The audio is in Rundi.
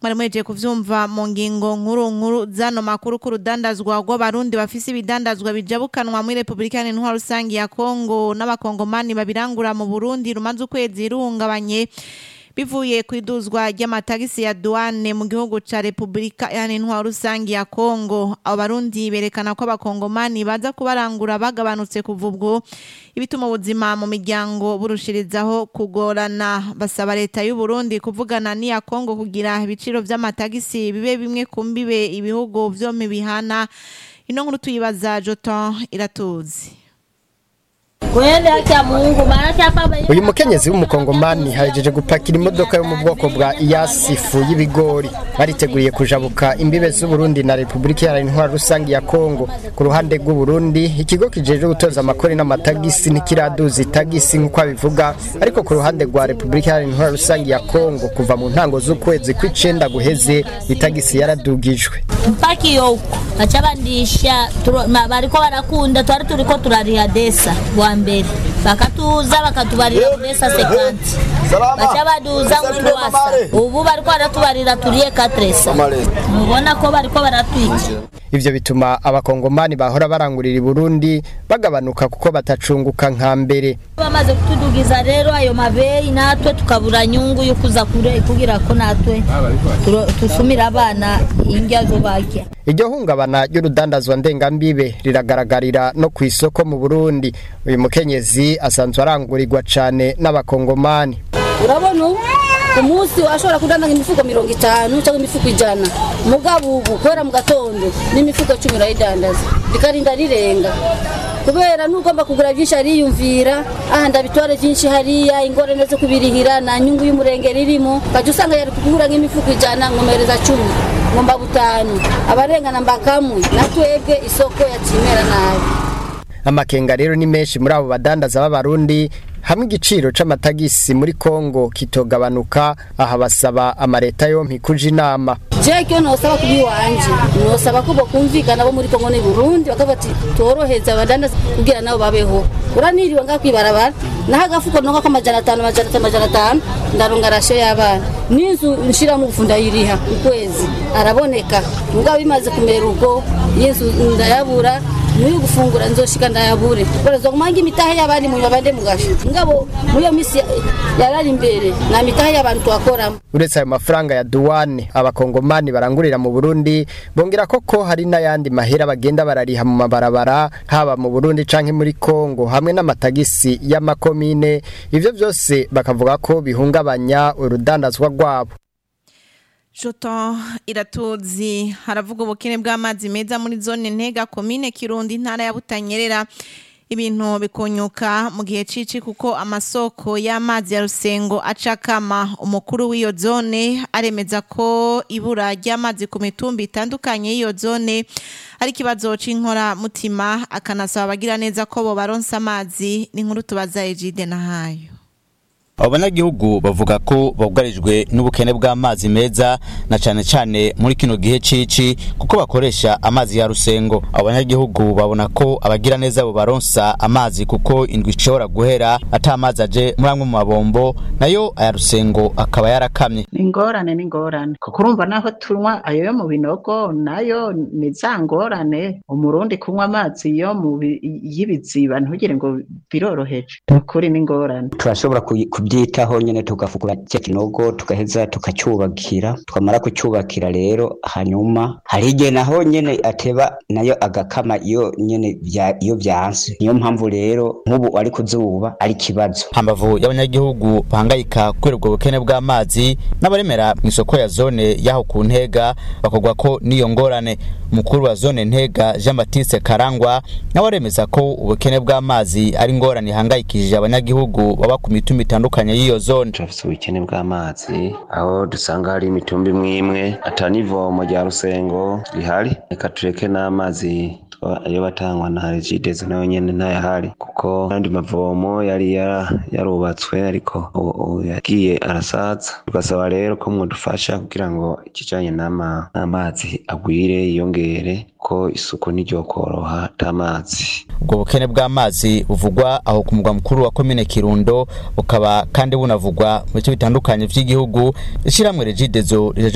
mwari mwejeje kuvyumva mu ngingo nkuru nkuru zano makuru ku rudandazwa rw'abarundi bafise ibidandazwa bijabukanwa muri Republika Iharanira Rusangi ya Kongo n'abakongomani babirangura mu Burundi rumaze ukwezi ruhungabanye bivuye ku iduzwa ry'amatagisi ya douane mu gihugu ca Republika Iharanira Rusangi ya Kongo abo barundi berekana ko abakongomani baza kubarangura bagabanutse kuva ubwo ibituma ubuzima mu miryango burushirizaho kugorana basaba leta y'u Burundi kuvugana n'iya Kongo kugira ibiciro vy'amatagisi bibe bimwe ku mbibe ibihugu vyompi bihana ino nkuru tuyibaza Joton iratuzi Kweli haki ya Mungu maana hapa uyu mukenyezi w'umukongomani hahejeje gupakira imodoka yo mu bwoko bwa iyasifu y'ibigori bariteguriye kujabuka imbibe z'uburundi na repubulika iharanira intwaro rusange ya kongo ku ruhande rw'uburundi ikigo kijejwe gutoza amakori n'amatagisi ntikiraduza itagisi nk'uko abivuga ariko ku ruhande rwa repubulika iharanira intwaro rusange ya kongo kuva mu ntango z'ukwezi kw'icenda guheze itagisi yaradugijwe mpaka iyo huko baca bandisha turo- ma- bariko barakunda twari turiko turariha desa bwa mbere bakatuza bakatubarira ku desa sekanti baca baduza mwendo wasa ubu bariko baratubarira turiye katresa mubona ko bariko baratwica ivyo bituma abakongomani bahora barangurira i burundi bagabanuka kuko batacunguka nka mbere bamaze kutudugiza rero ayo mabeyi natwe tukabura nyungu yo kuza kure kugira ko natwe turo- tusumira abana indya zo barya iryo hungabana ry'urudandazwa ndengambibe riragaragarira no ku isoko mu burundi uyu mukenyezi asanzwe arangurirwa cane n'abakongomani urabona ubu ku munsi washobora kudandaza imifuko mirongo itanu cyangwa imifuko ijana mugabo ubu kubera mu gatondo n'imifuko cumi urayidandaza rikarinda rirenga kubera n'ugomba kugura byinshi ariyumvira aha ndabitware byinshi hariya ingorane zo kubirihira nta nyungu y'umurengera irimo ukajya usanga yari kugura nk'imifuko ijana nkomereza cumi ngomba butanu abarengana mbakamwe na twebwe isoko yakimera nabi amakenga rero ni menshi muri abo badandaza b'abarundi hamwe igiciro c'amatagisi muri kongo kitogabanuka aha basaba amareta yompi kuja inama jewe icyo nosaba kubi wanje nosaba ko bokumvikana bo muri kongo ni burundi bakavuga ati toroheza abadandaza kugira nabo babeho uraniriwe ngaha kwibarabara naho agafuko nonga ko amajana atanu amajana atanu amajana atanu ndaronga rasiyo y'abana n'inzu nshiramo ubufu ndayiriha ukwezi araboneka mugabo bimaze kumera ubwo y'inzu ndayabura muri gufungura nzoshika ndayabure baraza kumanga imitahe y'abandi mu babande mugasho ngabo muri iyo misi yarari imbere na mitahe y'abantu twakoramo uretse ayo mafaranga ya duwane abakongomani barangurira mu burundi bongera koko hari n'ayandi mahera bagenda barariha mu mabarabara haba mu burundi canke muri kongo hamwe n'amatagisi y'amakomine ivyo vyose bakavuga ko bihungabanya urudandazwa rwabo Joto iratuzi haravuga ubukene bw'amazi meza muri zone ntega komine Kirundi intara ya Butanyerera ibintu bikunyuka mu gihe cici kuko amasoko y'amazi ya Rusengo acakama umukuru w'iyo zone aremeza ko ibura ry'amazi ku mitumba itandukanye y'iyo zone ari ikibazo c'inkora mutima akanasaba abagira neza ko bo baronsa amazi n'inkuru tubaza Ejide nahayo abo banyagihugu bavuga ko bugarijwe n'ubukene bw'amazi meza na cane cane muri kino gihe cici kuko bakoresha amazi ya rusengo abo banyagihugu babona ko abagira neza bo baronsa amazi kuko indwi ishobora guhera ata amazi aje muri amwe mu mabombo nayo aya rusengo akaba yarakamye ni ingorane ni ingorane kuko urumva naho tunywa ayo yo mu binogo nayo ni za ngorane umurundi kunywa amazi yo mu bi- y'ibiziba ntugire ngo biroroheje ni ukuri ni ingorane turashobora kuyi- kubyitaho nyine tugafukura cya kinogo tugaheza tukacyubakira twamara kucyubakira rero hanyuma hari igihe naho nyine ateba nayo agakama iyo nyine bya- iyo byanse niyo mpamvu rero nk'ubu ari ku zuba ari ikibazo hambavu y'abanyagihugu bahangayika kubera ubwo bukene bw'amazi n'abaremera mu isoko ya zone y'aho ku ntega bakogwa ko n'iyo ngorane umukuru wa zone ntega jean baptiste karangwa nawe aremeza ko ubukene bw'amazi ari ingorane ihangayikishije abanyagihugu baba ku mitumba itandukanye y'iyo zone turafise ubukene bw'amazi aho dusanga hari imitumba imwe imwe ata n'ivomo rya rusengo rihari reka tureke n'amazi twa- ayo batangwa na regidezo nayo nyene ntayahari kuko n'andi mavomo yari yara- yarubatswe ariko ubu ubu yagiye arasaza tugasaba rero ko mwodufasha kugira ngo ikijanye n'ama- n'amazi agwire yiyongere ko isuku ntiryokoroha atamazi ubwo bukene bw'amazi buvugwa aho ku mugwa mukuru wa komine kirundo bukaba kandi bunavugwa mu bice bitandukanye vy'igihugu ishyirahamwe regidezo